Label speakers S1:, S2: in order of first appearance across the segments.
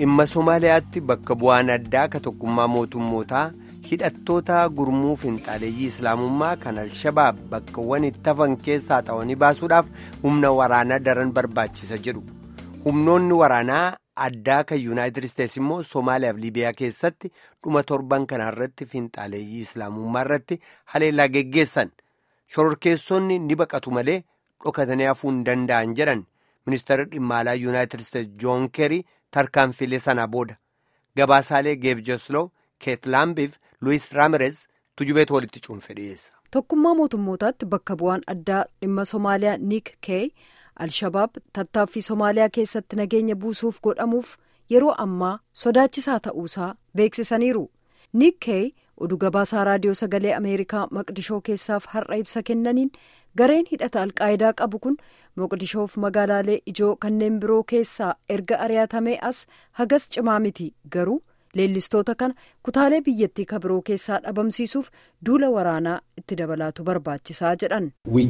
S1: dhimma somaaliyaatti bakka bu'aan addaa ka tokkummaa mootummootaa hidhattoota gurmuu finxaaleeyyii islaamummaa kan alshabaab bakkawwan itti hafan keessaa xa'anii baasuudhaaf humna waraanaa daran barbaachisa jedhu humnoonni waraanaa addaa kan yuunaayitid isteetsi immoo somaaliyaaf liibiyaa keessatti dhuma torban kanarratti finxaaleeyyii islaamummaa irratti haleellaa geggeessan shororkeessonni ni baqatu malee dhokatanii hafuu hin danda'an jedhan ministeerri dhimma alaa yuunaayitid isteetsi joon keerii tarkaanfilee sana booda gabaasaalee geebjoslow keetlaambiif luwis raamirez tujubeetu walitti cuunfe dhiyeessa.
S2: tokkummaa mootummootaatti bakka bu'aan addaa dhimma somaaliyaa niik keey alshabaab tattaaffii somaaliyaa keessatti nageenya buusuuf godhamuuf yeroo ammaa sodaachisaa ta'uusaa beeksisaniiru niik keey oduu gabaasaa raadiyoo sagalee ameerikaa maqdishoo keessaaf har'a ibsa kennaniin gareen hidhata alqaayidaa qabu kun moqdishoof magaalaalee ijoo kanneen biroo keessaa erga ari'atamee as hagas cimaa miti garuu leellistoota kana kutaalee biyyattii kabiroo keessaa dhabamsiisuuf duula waraanaa itti dabalaatu barbaachisaa jedhan.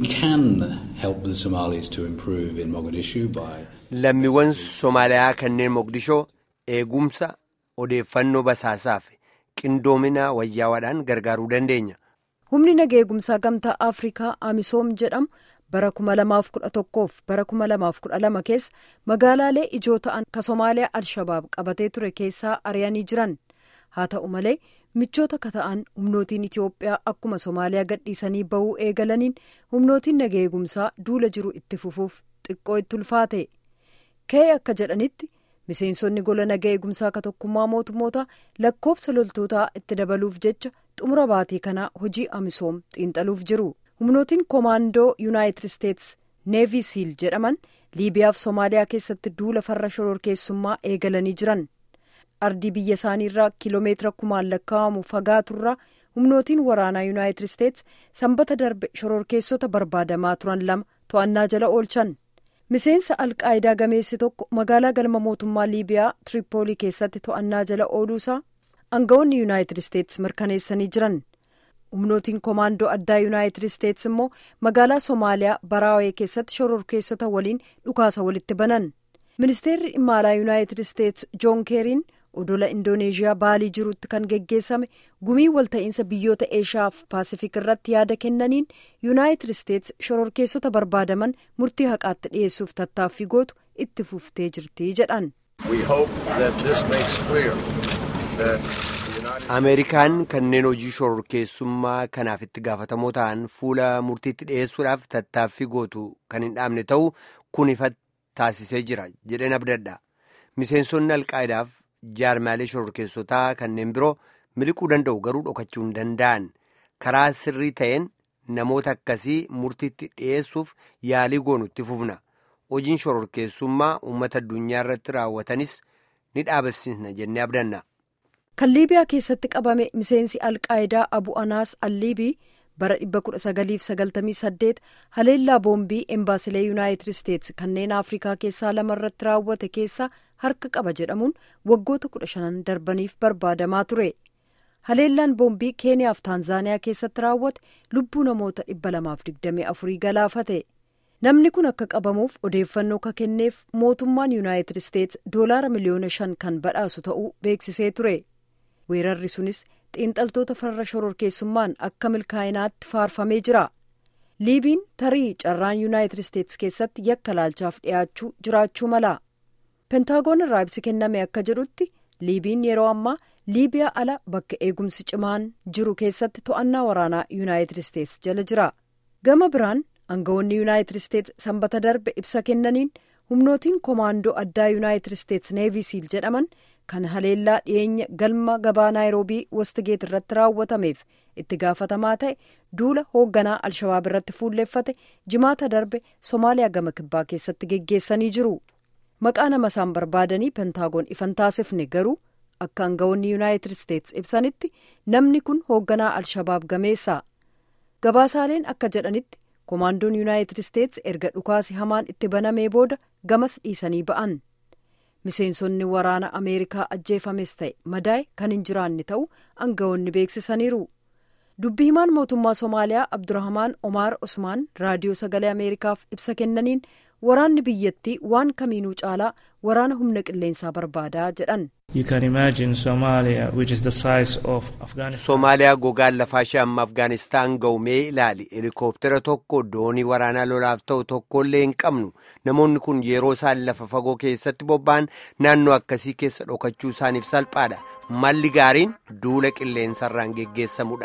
S1: lammiiwwan somaaliyaa kanneen moqdishoo eegumsa odeeffannoo basaasaaf qindoomina wayyaawaadhaan gargaaruu dandeenya.
S2: humni naga eegumsaa gamtaa afrikaa amisoom jedhamu bara 2011 fi bara 2012 keessa magaalaalee ijoo ta'an ka somaaliyaa alshabaab qabatee ture keessaa ari'anii jiran haa ta'u malee michoota ka ta'an humnootiin itiyoophiyaa akkuma somaaliyaa gadhiisanii bahuu eegalaniin humnootiin naga eegumsaa duula jiru itti fufuuf xiqqoo itti ulfaate kee akka jedhanitti miseensonni gola naga eegumsaa ka tokkummaa mootummoota lakkoobsa loltootaa itti dabaluuf jecha xumura baatii kanaa hojii amisoom xiinxaluuf jiru humnootiin koomaandoo yuunaayitid isteetsi neevii siil jedhaman liibiyaaf soomaaliyaa keessatti duula farra shororkeessummaa eegalanii jiran ardii biyya isaanii irraa kiiloomeetira kumaan lakkaa'amu fagaaturraa humnootiin waraanaa yuunaayitid isteetsi sanbata darbe shororkeessota barbaadamaa turan lama to'annaa jala oolchan miseensa alqaayidaa gameessi tokko magaalaa galma mootummaa liibiyaa tiripoolii keessatti to'annaa jala ooluusaa aangawoonni yuunaayitid isteetsi mirkaneessanii jiran humnootiin koomaandoo addaa yuunaayitid isteetsi immoo magaalaa soomaaliyaa baraawee keessatti shororkeessota waliin dhukaasa walitti banan ministeerri dhimma alaa yuunaayitid isteetsi joon keeriin odola indooneeziyaa baalii jirutti kan geggeessame gumii walta'iinsa biyyoota eeshiyaaf paasifik irratti yaada kennaniin yuunaayitid isteetsi shororkeessota barbaadaman murtii haqaatti dhiyeessuuf tattaaffii gootu itti fuftee jirti jedhan.
S1: ameerikaan kanneen hojii shororkeessummaa kanaaf itti gaafatamoo ta'an fuula murtiitti dhiyeessuudhaaf tattaaffii gootu kan hin dhaabne ta'uu kun ifa taasisee jira jedheen abdadha miseensonni alqaayidaaf jaarmaalee shororkeessotaa kanneen biroo miliquu danda'u garuu dhokachuu hin danda'an karaa sirrii ta'een namoota akkasii murtiitti dhiyeessuuf yaalii goonu itti fufna hojiin shororkeessummaa uummata addunyaa irratti raawwatanis ni dhaabsisna jennee abdanna.
S2: kan liibiyaa keessatti qabame miseensi alqaayidaa abu anaas alliibii bara 1998 haleellaa boombii embaasilee yuunaayitid isteetsi kanneen afrikaa keessaa lama irratti raawwate keessaa harka qaba jedhamuun waggoota 15 darbaniif barbaadamaa ture haleellaan boombii keeniyaaf taanzaaniyaa keessatti raawwate lubbuu namoota 224 galaafate namni kun akka qabamuuf odeeffannoo ka kenneef mootummaan yuunaayitid isteetsi doolaara miliyoona 5 kan badhaasu ta'uu beeksisee ture. weerarri sunis xiinxaltoota farra shororkeessummaan akka milkaa'inaatti faarfamee jira liibiin tarii carraan yuunaayitid isteetsi keessatti yakka laalchaaf dhiyaachuu jiraachuu mala pentaagoon irraa ibsi kenname akka jedhutti liibiin yeroo ammaa liibiyaa ala bakka eegumsi cimaan jiru keessatti to'annaa waraanaa yuunaayitid isteetsi jala jira gama biraan aangawoonni yuunaayitid isteetsi sanbata darbe ibsa kennaniin humnootiin koomaandoo addaa yuunaayitid isteetsi neevii siil jedhaman kan haleellaa dhiyeenya galma gabaa naayiroobii wostigeet irratti raawwatameef itti gaafatamaa ta'e duula hoogganaa alshabaab irratti fuulleeffate jimaata darbe somaaliyaa gama kibbaa keessatti geggeessanii jiru maqaa nama isaan barbaadanii pentaagoon ifan taasifne garuu akka aangawoonni yuunaayitid isteetsi ibsanitti namni kun hoogganaa alshabaab gameessa gabaasaaleen akka jedhanitti koomaandoon yuunaayitid isteetsi erga dhukaasi hamaan itti banamee booda gamas dhiisanii ba'an. miseensonni waraana ameerikaa ajjeefames ta'e madaa'e kan hin jiraanne ta'uu aangawoonni beeksisaniiru dubbi himaan mootummaa somaaliyaa abdurahmaan omaar osmaan raadiyoo sagalee ameerikaaf ibsa kennaniin waraanni biyyattii waan kamiinuu caalaa waraana humna qilleensaa barbaadaa jedhan.
S1: Somaaliyaa gogaan lafaa ishee amma Afgaanistaan ga'umee ilaali helikooftera tokko doonii waraanaa lolaaf ta'u tokkollee hin qabnu namoonni kun yeroo isaan lafa fagoo keessatti bobba'an naannoo akkasii keessa dhokachuu isaaniif salphaadha malli gaariin duula qilleensarraan geggeessamudha.